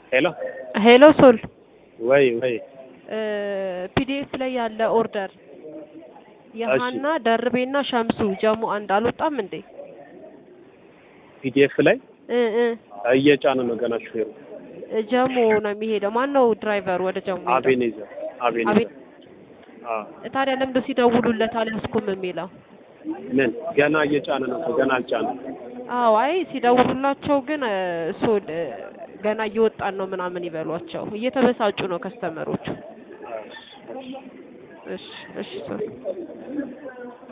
ሄሎ ሄሎ ሶል ወይ ወይ ፒዲኤፍ ላይ ያለ ኦርደር የሀና ደርቤና ሸምሱ ጀሙ አንድ አልወጣም እንዴ? ፒዲኤፍ ላይ እ እ እየጫነ ነው ገና ሹፌሩ ጀሙ ነው የሚሄደው። ማን ነው ድራይቨር ወደ ጀሙ? ሄደው? አቤኔዘር አቤኔዘር አቤ- አዎ ታዲያ ለምንድን ሲደውሉለት አልያዝኩም የሚለው? ምን ገና እየጫነ ነው እኮ ገና አልጫነም አዎ አይ ሲደውሉላቸው ግን እ፣ ሶል እ፣ ገና እየወጣን ነው ምናምን ይበሏቸው። እየተበሳጩ ነው ከስተመሮቹ። እሺ እሺ ሶል